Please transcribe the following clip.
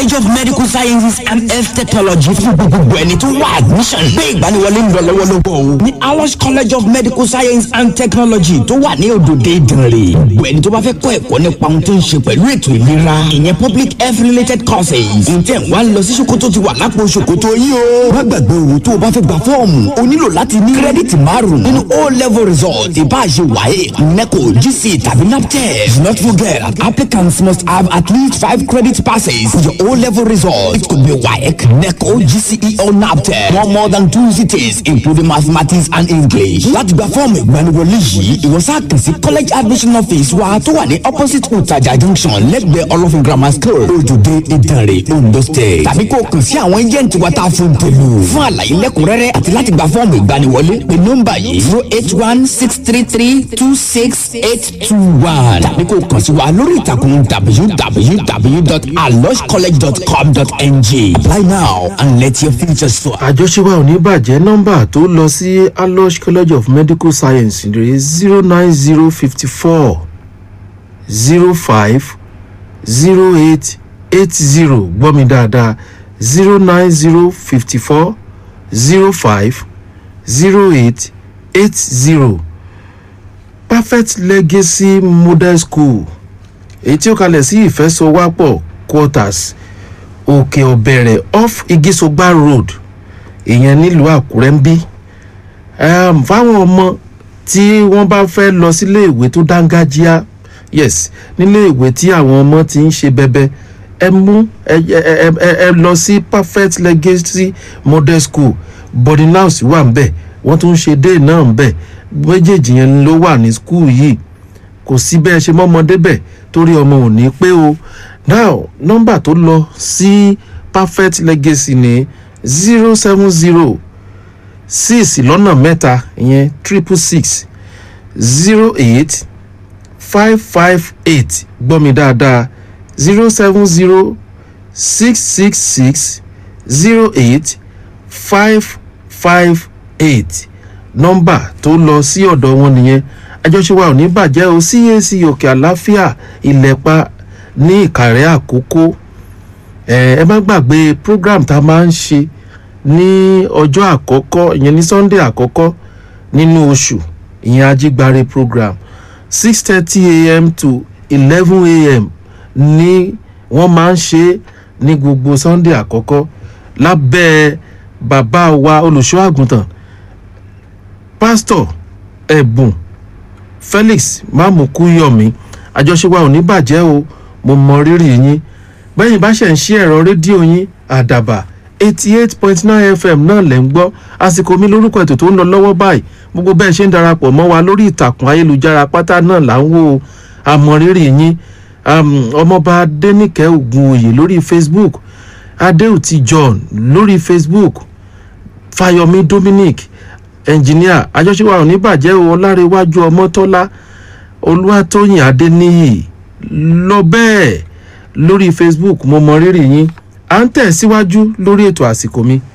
college of medical sciences and health technology fún gbogbo ẹni tó wá admission. gbé ìgbaniwọlé ń lọ lọ́wọ́lọ́wọ́ o. ní awos college of medical science and technology tó wà ní òdòdó ìdànrè. gbogbo ẹni tó bá fẹ́ kọ́ ẹ̀kọ́ nípa ohun tó ń ṣe pẹ̀lú ètò ìlera. ìyẹn public health related courses. ǹjẹ́ wàá lọ sí ṣòkòtò ti wà lápò ṣòkòtò yìí o. má gbàgbé owó tó o bá fẹ́ gba fọ́ọ̀mù o nílò láti ní kírẹ́dìtì márùn-ún nínú o level result ìbáṣe wáyé neco gc tàbí naptep. do not forget applicants must have at least five credit passes for your o level result. it could be waec neco gce or naptep. no more than two cities including mathematics and english. láti gba fọ́ọ̀mù ìgbaniwọlé yìí ìwọ sáà kàn sí college admission office wa tó wà ní opposite utaja junction lẹ́gbẹ̀ẹ́ olófin grammar school ojúde ìdànrè ondo state. tàbí kó o kàn sí àwọn agent wa tá a fún tèlú. fún àlàyé lẹ́kùnrẹ́rẹ́ àti láti gba fọ́ọ̀mù ìgbaniwọlé pé nọ́mbà yìí zero eight one six three three two six eight two one. tàbí kó o kàn sí wa lórí ìtàkùn www.aloscollege.com.ng. apply now and let your future soar. àjọṣe wa ò ní bàjẹ́ nọ́mbà tó lọ sí alosh college of medical science rèé zero nine zero fifty four zero five zero eight eight zero gbọ́ mi dáadáa zero nine zero fifty four zero five zero eight eight zero perfect legacy model school èyí tí ó kalẹ̀ sí ìfẹ́sọ̀wápọ̀ quarters òkè ọ̀bẹ̀rẹ̀ off igisogba road ìyẹn nílùú àkúrẹ́ ń bí um, fáwọn ọmọ tí wọ́n bá fẹ́ lọ sílé ìwé tó dángájíá yes nílé ìwé tí àwọn ọmọ ti ń ṣe bẹbẹ ẹ mú ẹ ẹ ẹ ẹ lọ sí perfect legacy model school boarding house wà ń bẹ̀ wọ́n tún ń ṣe day náà ń bẹ̀ méjèèjì yẹn ló wà ní school yìí kò sí bẹ́ẹ̀ ṣe mọ́mọdé bẹ̀ torí ọmọ ò ní pé o now nọ́mbà tó lọ sí perfect legacy ní zero seven zero six lọ́nà mẹ́ta ìyẹn triple six zero eight five five eight gbọ́ mi dáadáa zero seven zero six six six zero eight five five eight nọ́mbà tó lọ sí ọ̀dọ̀ wọn nìyẹn àjọṣe wa ò ní bàjẹ́ o cac òkè àláfíà ìlẹ̀pa ní ìkàrẹ́ àkókò ẹ ẹ má gbàgbé program tá a máa ń ṣe ní ọjọ́ àkọ́kọ́ ìyẹn ní sunday àkọ́kọ́ nínú oṣù ìyẹn ajígbáre program six thirty a.m. to eleven a.m. ní wọ́n máa ń ṣe ní gbogbo sunday àkọ́kọ́ lábẹ́ bàbá wa olùṣọ́ àgùntàn pásítọ̀ ẹ̀bùn felix mamukuyomi àjọṣe wa ò ní bàjẹ́ o mo mọ rírì yín bẹ́yìn bá ṣẹ̀ ń ṣí ẹ̀rọ rédíò yín àdàbà eighty eight point nine fm náà lẹ̀ ń gbọ́ àsìkò mi lórúkọ ètò tó ń lọ lọ́wọ́ báyìí gbogbo bẹ́ẹ̀ ṣe ń darapọ̀ mọ́ wa lórí ìtàkùn ayélujára pátá náà là ń wò ó àmọ́ rírì yín ọmọọba adẹnìkẹ́ ògùn lórí facebook adéùtì john lórí facebook fayomi dominic ẹnjìníà àjọṣepọ̀ àwọn oníbàjẹ́ ọlárẹ̀wájú ọmọtọ́lá olúwatóyìn adéníyì lọ bẹ́ẹ̀ lórí facebook mo mọ rírì yín à ń tẹ̀ síwájú lórí ètò àsìkò mi